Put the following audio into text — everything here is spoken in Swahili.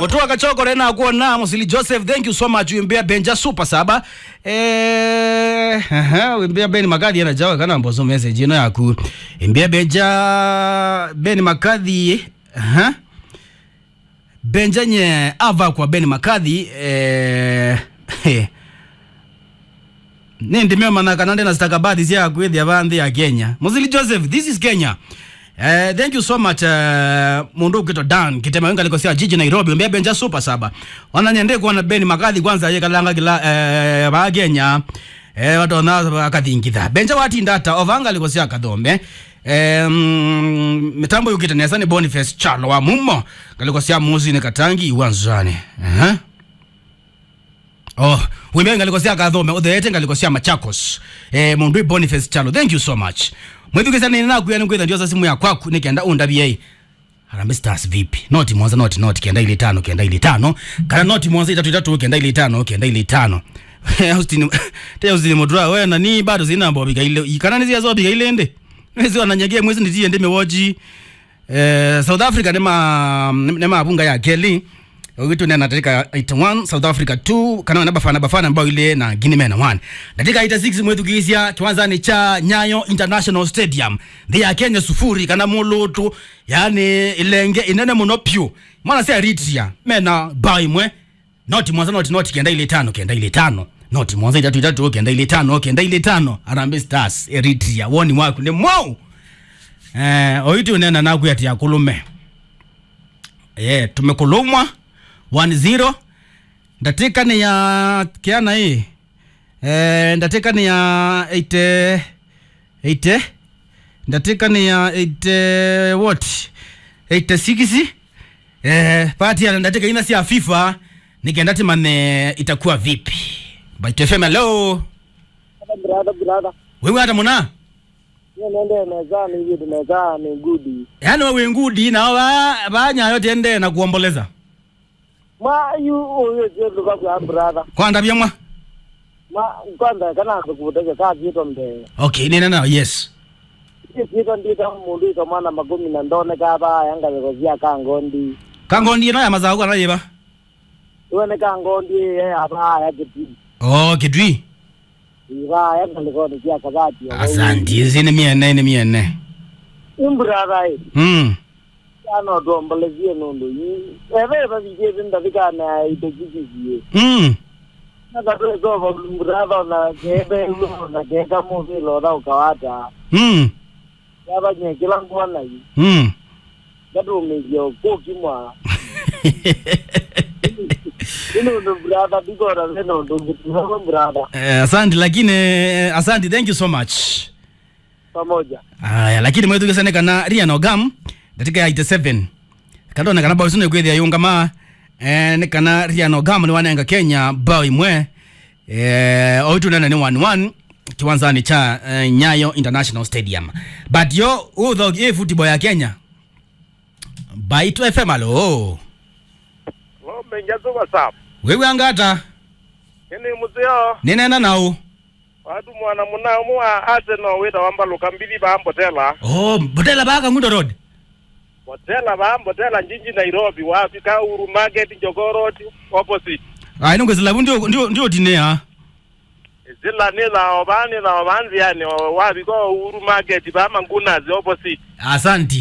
mutua kachoko rena kuona musili joseph thank you so much wimbia benja super saba eh aha wimbia ben makadhi yana jawa kana mbozo message ino yaku imbia benja ben makadhi aha benja nye ava kwa ben makadhi eh nindimio mana kana ndina stakabadhi cia kwithia vanthi ya kenya musili joseph this is kenya Uh, thank you so much uh, mundu ukito dan kitema wenga likosia jiji nairobi mbia benja super saba wananyende kuona beni makadhi kwanza ye kalanga kila uh, ba kenya eh watona akathingitha benja watindata ovanga likosia kathombe Um, mitambo yukite nesa ni boniface chalo wa mumo kalikosia muzi ni katangi iwanzane uh -huh. Oh, wimbe ngalikosea kathome utheete ngalikosea machakos eh, mundu boniface chalo thank you so much mwithukisa nini nakuya nikwitha ndiosa simu ya kwaku nikienda undabia Harambee Stars vipi? Noti mwanza noti noti kenda ile tano kenda ile tano kana noti mwanza itatu itatu kenda ile tano kenda ile tano Austin te Austin modra wewe nani bado zina mbo biga ile kana nizia zo biga ile ende Nezi wananyagia mwezi ndiye ndime woji eh, South Africa nema nema abunga ya Kelly witu nena katika 81 South Africa 2 kana na bafana bafana ambao ile na Guinea Mena 1 katika 86 mwetu kisia kiwanzani cha Nyayo International Stadium ndi ya Kenya sufuri kana mulutu yani ilenge inene muno pyu mwana sia Eritrea mena baimwe noti mwanza noti noti kenda ile tano kenda ile tano noti mwanza itatu itatu kenda ile tano kenda ile tano Harambee Stars Eritrea woni waku ne mwau eh oitu nena naku yati ya kulume eh tumekulumwa 1-0 ndatika ni ya kiana hii eh, ndatika ni ya 8 8 ndatika ni ya 8 what 86 eh, pati ya ndatika ina si ya FIFA nikienda timane itakuwa vipi Bite FM hello brother brother wewe hata muna niye nende neza ni yidu neza ni gudi yani wewe ngudi na ba banyayo tende na kuomboleza ma yu oyo jedu ka kwa brother kwanda byamwa ma kwanza kana kukuteke ka kito mde okay nina na yes kito ndita mundu ito mwana magumi na ndone ka ba yanga yekozia ka ngondi kangondi no ya mazao kana yeba iwene ka ngondi ye aba ya kiti oh kidwi iba yanga likoni kia kabati asante zini miene ni miene imbrother e mm ano dombolezie nundu yi ebe ba bije binda bikana itekikizie mm nakatoezoba brother na kebe ulo na keka muvi loda ukawata mm yabanye kila ngwana yi mm gatumizio kokimwa inundu brother bigora lenundu ngitizako brother Eh, asante lakini eh, asante thank you so much pamoja aya lakini mwethukisane kana riano gam ndatika ya 87 kandona kana bao sino kwithia yungama eh, ni kana riano gam ni wanenga kenya bao imwe eh, oitu nena ni 1-1 kiwanzani cha eh, nyayo international stadium but yo utho i football ya kenya baitu fm alo ng'ombe njazuba safu wewe angata ini muzio ninena nau watu mwana munamu wa arsenal wita wambaluka mbili baambotela oh botela baka ngundo road botela baambotela njinji nairobi wafika uru market njogoroti opposite ai nongwezilavu ndio ndio ndio tinea zila nila obani na obanzi yani wabiko uru market bamangunazi opposite asante